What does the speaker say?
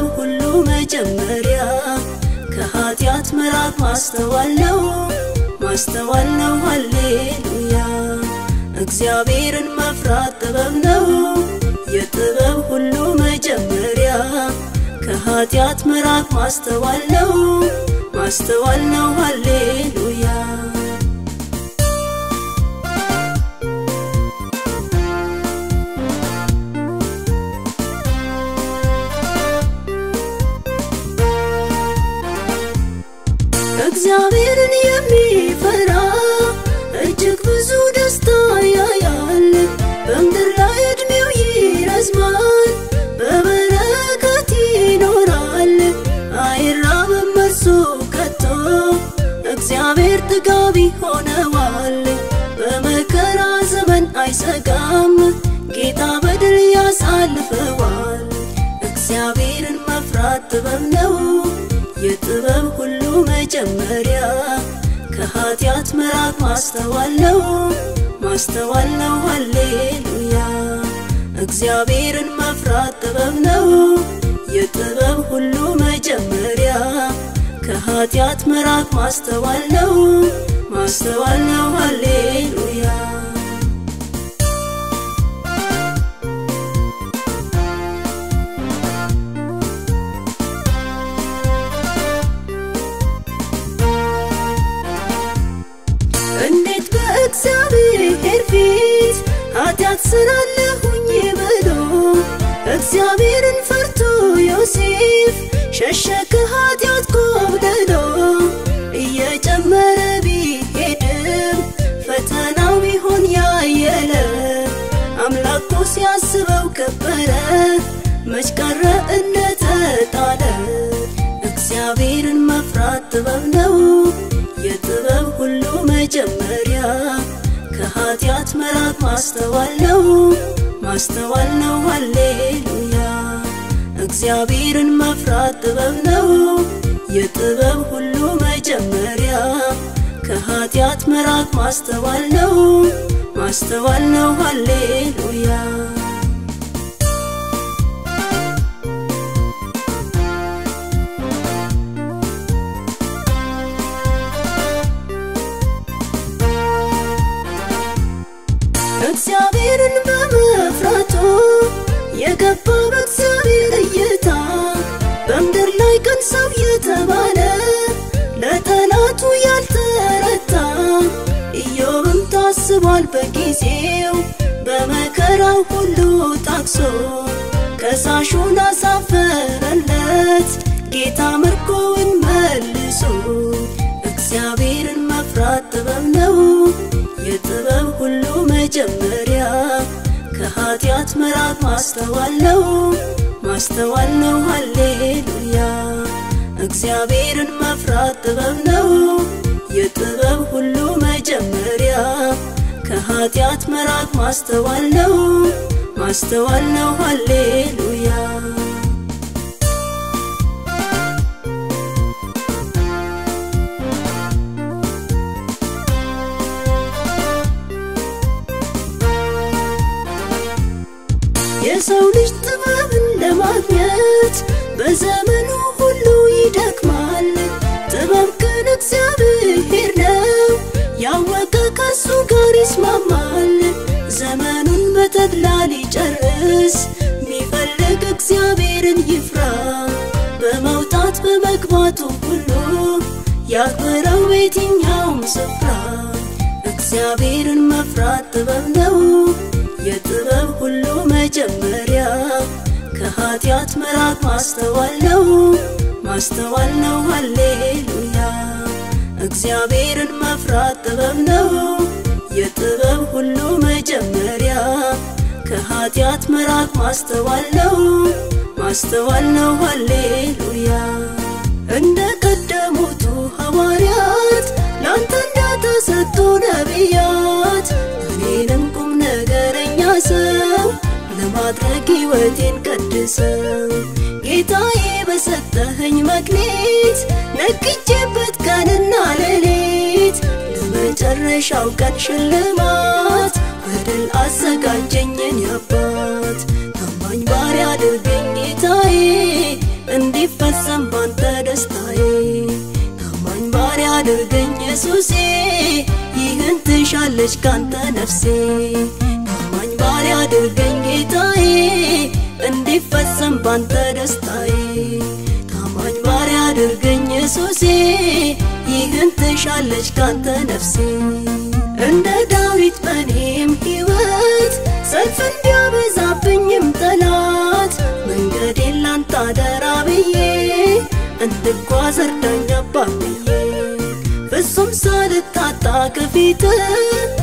ሁሉ መጀመሪያ ከኃጢአት መራቅ ማስተዋል ነው ማስተዋል ነው ሃሌሉያ እግዚአብሔርን መፍራት ጥበብ ነው የጥበብ ሁሉ መጀመሪያ ከኃጢአት መራቅ ማስተዋል ነው ማስተዋል ነው ሃሌሉያ እግዚአብሔርን የሚፈራ እጅግ ብዙ ደስታ ያያል። በምድር ላይ ዕድሜው ይረዝማል፣ በበረከት ይኖራል። አይራብም እርሱ ከቶ እግዚአብሔር ጥጋቢ ሆነዋል። በመከራ ዘመን አይሰጋም፣ ጌታ በድል ያሳልፈዋል። እግዚአብሔርን መፍራት ጥበብ ነው የጥበብ ሁሉ መጀመሪያ ከኃጢአት መራቅ ማስተዋል ነው ማስተዋል ነው ሃሌሉያ እግዚአብሔርን መፍራት ጥበብ ነው የጥበብ ሁሉ መጀመሪያ ከኃጢአት መራቅ ማስተዋል ነው ማስተዋል ነው ሃሌሉያ እንዴት በእግዚአብሔር ፊት ኃጢአት ስራለሁኝ ብሎ እግዚአብሔርን ፈርቶ ዮሴፍ ሸሸ ከኃጢአት ኮብልሎ እየጨመረ ቢሄድም ፈተናው ቢሆን ያየለ አምላኩ ሲያስበው ከበረ መች ቀረ እንደተጣለ እግዚአብሔርን መፍራት ጥበብ ነው የጥበብ ሁሉ መጀመሪያ ከኃጢአት መራቅ ማስተዋል ነው ማስተዋል ነው ሃሌሉያ እግዚአብሔርን መፍራት ጥበብ ነው የጥበብ ሁሉ መጀመሪያ ከኃጢአት መራቅ ማስተዋል ነው ማስተዋል ነው ሃሌሉያ እግዚአብሔርን በመፍራቱ የገባ በእግዚአብሔር እይታ በምድር ላይ ቀን ሰው የተባለ ለጠላቱ ያልተረታ ኢዮብም ታስቧል በጊዜው በመከራው ሁሉ ታክሶ ከሳሹን አሳፈረለት ጌታ ምርኮውን መልሶ እግዚአብሔርን መፍራት ጥበብ ነው የጥበብ ሁሉ መጀመሪያ ከኃጢአት መራቅ ማስተዋል ነው ማስተዋል ነው ሃሌሉያ እግዚአብሔርን መፍራት ጥበብ ነው የጥበብ ሁሉ መጀመሪያ ከኃጢአት መራቅ ማስተዋል ነው ማስተዋል ነው ሃሌሉያ የሰው ልጅ ጥበብን ለማግኘት በዘመኑ ሁሉ ይደክማል። ጥበብ ግን እግዚአብሔር ነው፣ ያወቀ ከሱ ጋር ይስማማል። ዘመኑን በተድላ ሊጨርስ ሚፈልግ እግዚአብሔርን ይፍራ። በመውጣት በመግባቱ ሁሉ ያክብረው በየትኛውም ስፍራ። እግዚአብሔርን መፍራት ጥበብ ነው የጥበብ ሁሉ መጀመሪያ ከኃጢአት መራቅ ማስተዋል ነው ማስተዋል ነው ሃሌሉያ እግዚአብሔርን መፍራት ጥበብ ነው የጥበብ ሁሉ መጀመሪያ ከኃጢአት መራቅ ማስተዋል ነው ማስተዋል ነው ሃሌሉያ እንደ ቀደሙቱ ሐዋርያት ላንተ እንደተሰጡ ነቢያት እኔንም ቁም ነገረኛ ሰው ለማድረግ ሕይወቴን ቀድሰው ጌታዬ በሰጠኸኝ መክሊት ነግቼበት ቀንና ሌሊት ለመጨረሻው ቀን ሽልማት በድል አዘጋጀኝን ያባት ታማኝ ባሪያ አድርገኝ ጌታዬ እንዲፈጸም ባንተ ደስታዬ ታማኝ ባሪያ አድርገኝ ኢየሱሴ ይህን ትሻለች ካንተ ነፍሴ ታማኝ ባሪያ አድርገኝ ጌታዬ እንዲፈጸም ባንተ ደስታዬ ታማኝ ባሪያ አድርገኝ ኢየሱሴ ይህን ትሻለች ካንተ ነፍሴ እንደ ዳዊት በኔም ሕይወት ሰልፍ እንዲያበዛብኝም ጠላት መንገዴን ላንተ አደራ ብዬ እንድጓዝ እርዳኝ አባብዬ ፍጹም ሳልታጣ ከፊት